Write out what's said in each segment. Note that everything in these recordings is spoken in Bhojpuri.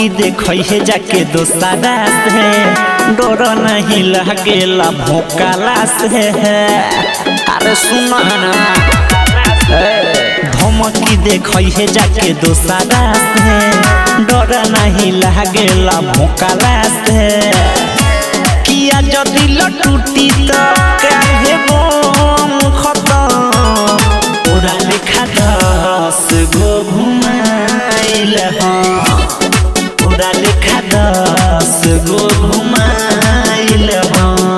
देखई है जाके दोसारा से डर नहीं लगेला भोकाला से अरे सुन ना धमकी देखई है जाके दोसारा से डर नहीं लगेला भोकाला से किया जदि टूटी तो काहे बम खतम पूरा लिखा दस गो घुमाइल हाँ पूरा लिखा दस गो घुमाइल हाँ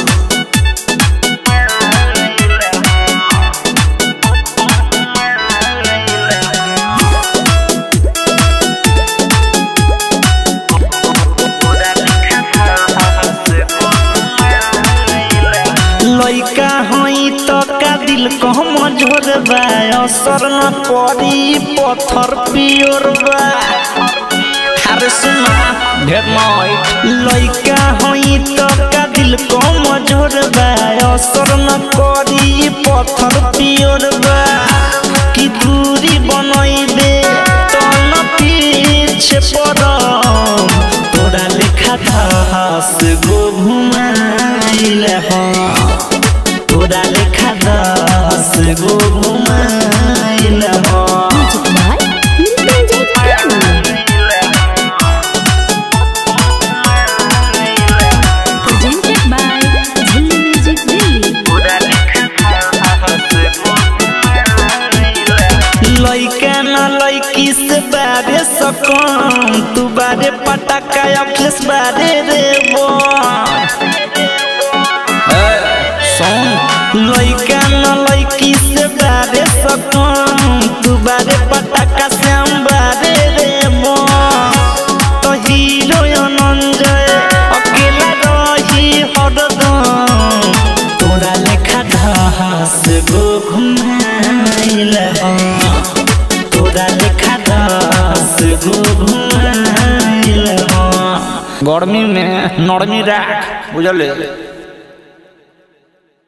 लइका हई तो का दिल कम झोर बा असर न पड़ी पत्थर पियोर बा अरे सुना ढेर नई लइका हई तो का दिल कम झोर बा असर न पड़ी पत्थर पियोर बा कि दूरी बनैबे तो न पीछे पड़म तोरा लेखा दस गो घुमाइल हाँ तोरा लेखा दस गो घुमाइल हाँ Music by Nikunjay Prem. Presented by Zilli Music Delhi. लइका न लइकी से बारे सकम तू बारे पटाका अखिलेश बारे रे बो सुन लइका न लइकी से बारे सकम तू बारे पटाका श्याम बारे रे बो तो हीरो अनंजय अकेला रही हरदम तोरा लेखा दस गो घुमाइल हाँ तोरा लेखा दस गो घुमाइल हाँ गर्मी में नरमी राख बुझले